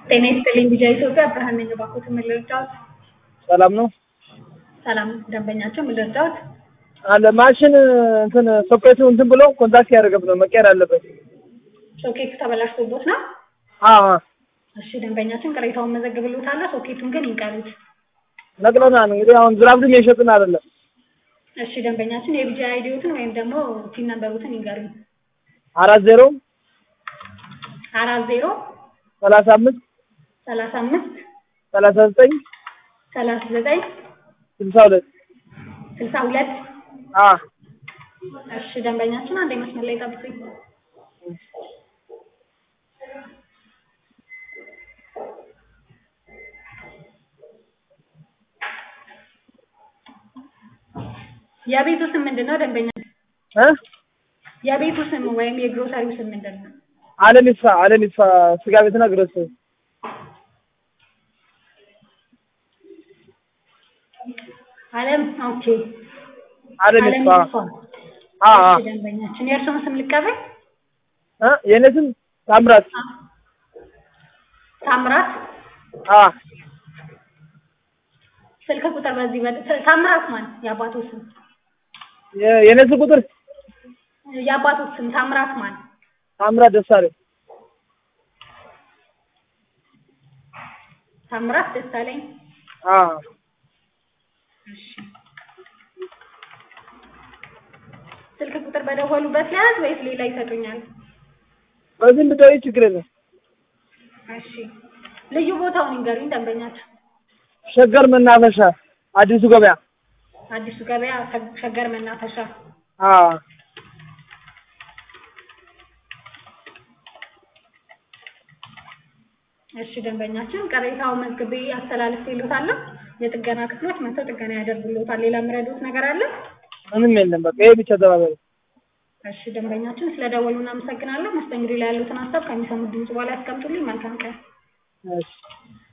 ጤና ይስጥልኝ ቢጃ ኢትዮጵያ ብርሃን ነኝ። እባክዎት ምን ልርዳዎት? ሰላም ነው ሰላም ደንበኛቸው ምን ልርዳዎት? አለ ማሽን እንትን ሶኬቱ እንትን ብሎ ኮንታክት ያደረገብ ነው መቀየር አለበት። ሶኬቱ ተበላሽቶቦት ነው? አዎ እሺ ደንበኛችን ቅሬታውን መዘግብልዎታለሁ። ሶኬቱን ግን ይንቀሉት። ነቅለናል። እንግዲህ አሁን ዝራብድም የሸጥን አይደለም። እሺ ደንበኛችን የቢጃ አይዲዎትን ወይም ደግሞ ቲን ነምበሩትን ይንገሩኝ። አራት ዜሮ አራት ዜሮ ሰላሳ አምስት ሰላሳ አምስት ሰላሳ ዘጠኝ ሰላሳ ዘጠኝ ስልሳ ሁለት ስልሳ ሁለት አ እሺ ደንበኛችን አንድ መስመር ላይ ጠብቁኝ። የቤቱ ስም ምንድን ነው ደንበኛ? እ የቤቱ ስም ወይም የግሮሰሪው ስም ምንድን ነው? አለም ይስፋ አለም ይስፋ ስጋ ቤትና ግሮስ አለም ኦኬ። አለም አለም ይስፋ ይስፋ። አ አ እሺ ደንበኛችን የእርስዎን ስም ልቀበል? እ የኔ ስም ታምራት ታምራት አ ስልክ ቁጥር በዚህ በ- ታምራት ማን? የአባቱ ስም የ- የኔ ስም ቁጥር የአባቱ ስም ታምራት ማን? ታምራት ደሳለኝ ታምራት ደሳለኝ። አ እሺ ስልክ ቁጥር በደወሉበት ያዝ ወይስ ሌላ ይሰጡኛል? በዚህ ብትደውይ ችግር የለም። እሺ ልዩ ቦታውን ይንገሩኝ ደንበኛቸው። ሸገር መናፈሻ አዲሱ ገበያ አዲሱ ገበያ ሸ- ሸገር መናፈሻ። አ እሺ ደንበኛችን ቅሬታው መዝግቤ አስተላልፌልዎታለሁ። የጥገና ክፍሎች መጥተው ጥገና ያደርጉልዎታል። ሌላ የምረዱት ነገር አለ? ምንም የለም። በቃ ይሄ ብቻ ተባበረ። እሺ ደንበኛችን ስለደወሉ እናመሰግናለን። መስተንግዶ ላይ ያሉትን ሀሳብ ከሚሰሙት ድምጽ በኋላ ያስቀምጡልኝ። መልካም ቀን። እሺ